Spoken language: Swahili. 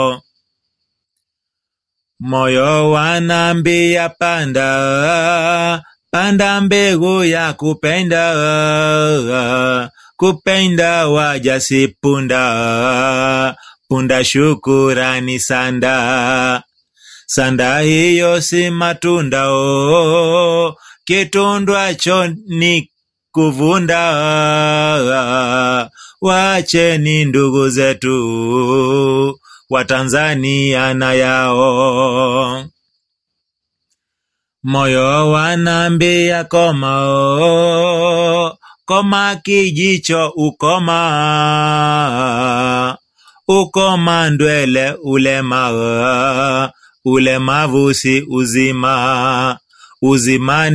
Moyo wanambia panda, panda mbegu ya kupenda, kupenda wajasi punda, punda shukurani sanda, sanda hiyo si matunda o, kitundwacho ni kuvunda. Wacheni ndugu zetu Watanzania na yao, moyo wanambia koma o, koma kijicho ukoma, ukoma ndwele ulema, ulemavu si uzima, uzimani